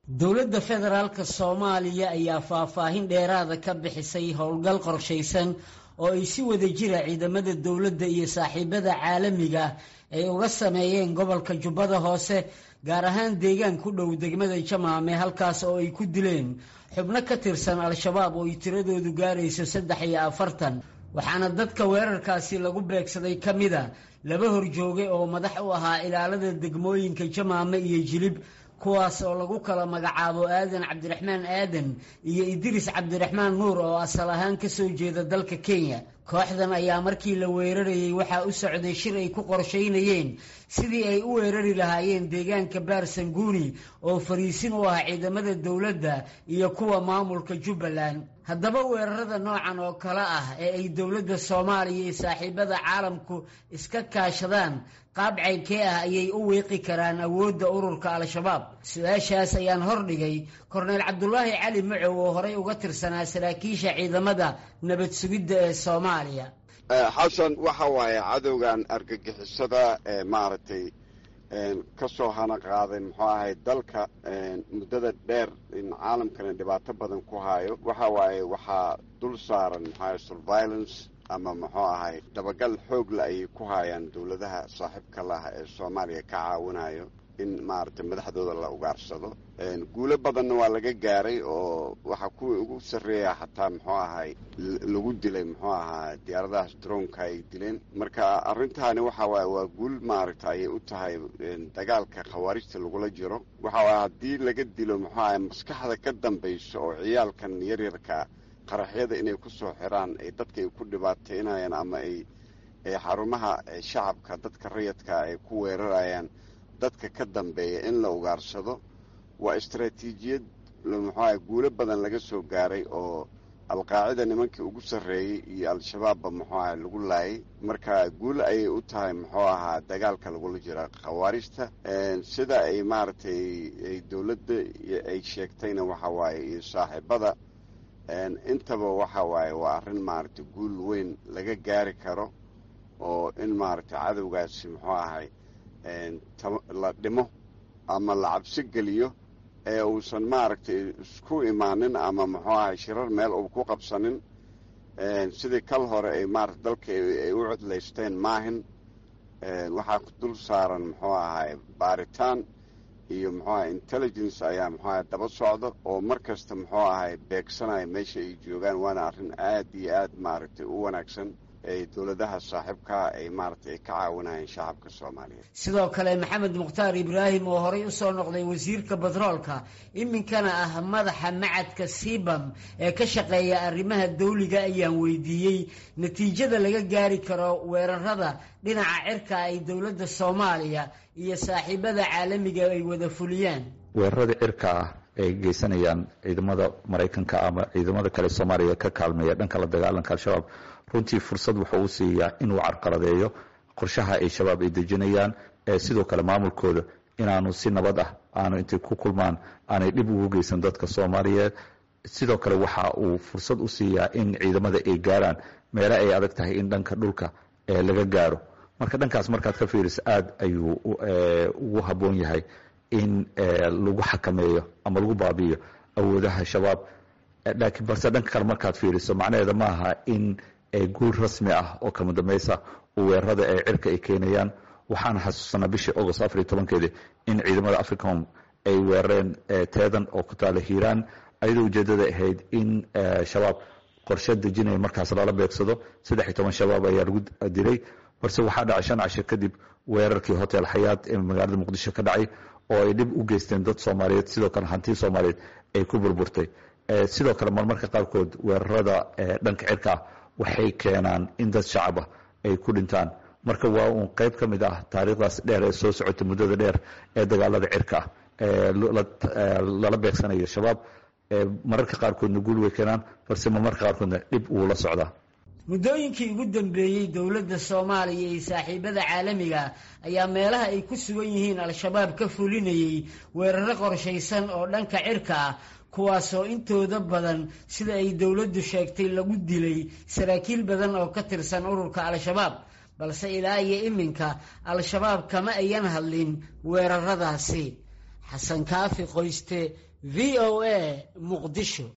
dowladda federaalka soomaaliya ayaa faahfaahin dheeraada ka bixisay howlgal qorshaysan oo ay si wada jira ciidamada dowladda iyo saaxiibada caalamiga ay uga sameeyeen gobolka jubbada hoose gaar ahaan deegaan ku dhow degmada jamaame halkaas oo ay ku dileen xubno ka tirsan al-shabaab oo ay tiradoodu gaarayso saddex iyo afartan waxaana dadka weerarkaasi lagu beegsaday ka mida laba horjooge oo madax u ahaa ilaalada degmooyinka jamaame iyo jilib kuwaas oo lagu kala magacaabo aadan cabdiraxmaan aadan iyo idriis cabdiraxmaan nuur oo asal ahaan ka soo jeeda dalka kenya kooxdan ayaa markii la weerarayey waxaa u socday shir ay ku qorshaynayeen sidii ay u weerari lahaayeen deegaanka baarsanguuni oo fariisin u ah ciidamada dowladda iyo kuwa maamulka jubbaland haddaba weerarada noocan oo kale ah ee ay dowladda soomaaliya iyo saaxiibada caalamku iska kaashadaan qaab caynkee ah ayay u wiiqi karaan awoodda ururka al-shabaab su-aashaas ayaan hordhigay korneyl cabdulaahi cali macow oo horey uga tirsanaa saraakiisha ciidamada nabad sugidda ee soomaaliya xasan waxa waaye cadowgan argagixisada ee maaragtay ka soo hana qaaday muxuu ahay dalka muddada dheer in caalamkana dhibaato badan ku hayo waxa waaye waxaa dul saaran muxuu ahay surveillance ama muxuu ahay dabagal xoogla ayay ku hayaan dowladaha saaxiibka laha ee soomaaliya ka caawinayo in maaragtay madaxdooda la ugaarsado guulo badanna waa laga gaaray oo waxaa kuwii ugu sarreeya xataa muxuu ahay lagu dilay muxuu ahaa diyaaradahaas droonka ay dileen marka arrintaani waxa waaye waa guul maaragta ayay u tahay dagaalka khawaarijta lagula jiro waxa waaye haddii laga dilo muxuu ahay maskaxda ka dambayso oo ciyaalkan yaryarka qaraxyada inay ku soo xiraan ay dadka ay ku dhibaateynayaan ama ay xarumaha shacabka dadka rayadka ay ku weerarayaan dadka ka dambeeya in la ugaarsado waa istaraatiijiyad muxuaha guulo badan laga soo gaaray oo alqaacida nimankii ugu sarreeyey iyo al-shabaabba muxuu aha lagu laayay marka guul ayay u tahay muxuu ahaa dagaalka lagula jira khawaarijta sida ay maaragtay ay dowladda ay sheegtayna waxa waaye iyo saaxiibada intaba waxa waaye waa arrin maaragtay guul weyn laga gaari karo oo in maaragtay cadowgaasi muxuu ahay la dhimo ama la cabsi geliyo ee uusan maaragtay isku imaanin ama muxuu ahay shirar meel uu ku qabsanin sidii kal hore ay maarata dalka ay u codlaysteen maahin waxaa dul saaran muxuu ahay baaritaan iyo muxuu ahay intelligence ayaa muxuu ahay daba socda oo mar kasta muxuu ahay beegsanaya meesha ay joogaan waana arrin aad iyo aad maaragtay u wanaagsan ay dowladaha saaxiibkaa ay maaragtay ay ka caawinayeen shacabka soomaaliyeed sidoo kale maxamed mukhtaar ibraahim oo horey usoo noqday wasiirka batroolka iminkana ah madaxa macadka sibam ee ka shaqeeya arrimaha dawliga ayaan weydiiyey natiijada laga gaari karo weerarada dhinaca cirka ay dowladda soomaaliya iyo saaxiibada caalamiga ay wada fuliyaan weerarada cirka ah ay geysanayaan ciidamada maraykanka ama ciidamada kale soomaaliya ka kaalmeeya dhanka la dagaalanka al-shabaab runtii fursad wuxuu u siiyaa inuu carqaladeeyo qorshaha ay shabaab ay dejinayaan ee sidoo kale maamulkooda inaanu si nabad ah aanu intay ku kulmaan aanay dhib ugu geysan dadka soomaaliyeed sidoo kale waxa uu fursad u siiyaa in ciidamada ay gaaraan meele ay adag tahay in dhanka dhulka laga gaaro marka dhankaas markaad ka fiiriso aada ayuu ugu habboon yahay in lagu xakameeyo ama lagu baabi'iyo awoodaha shabaab laakiin balse dhanka kale markaad fiiriso macnaheeda ma aha in guul rasmi ah oo kama dambaysa weerarada ee cirka ay keenayaan waxaana xasuusanaa bishii agost afar iyo tobankeedii in ciidamada africom ay weerareen teedan oo ku taala hiiraan ayadoo ujeedada ahayd in shabaab qorshe dejinaya markaas lala beegsado saddex iyo toban shabaab ayaa lagu dilay balse waxaa dhacay shan casho kadib weerarkii hotel xayaad ee magaalada muqdisho ka dhacay oo ay dhib u geysteen dad soomaaliyeed sidoo kale hanti soomaaliyeed ay ku burburtay sidoo kale marmarka qaarkood weerarada dhanka cirka ah waxay keenaan in dad shacaba ay ku dhintaan marka waa uun qayb ka mid ah taariikhdaas dheer ee soo socota muddada dheer ee dagaalada cirka ah lala beegsanayo shabaab mararka qaarkoodna guul way keenaan balse marmarka qaarkoodna dhib wuu la socdaa muddooyinkii ugu dambeeyey dowladda soomaaliya iyo saaxiibada caalamiga ayaa meelaha ay ku sugan yihiin al-shabaab ka fulinayey weeraro qorshaysan oo dhanka cirka ah kuwaasoo intooda badan sida ay dowladdu sheegtay lagu dilay saraakiil badan oo ka tirsan ururka al-shabaab balse ilaa iyo iminka al-shabaab kama ayan hadlin weeraradaasi xasan kaafi qoyste v o a muqdisho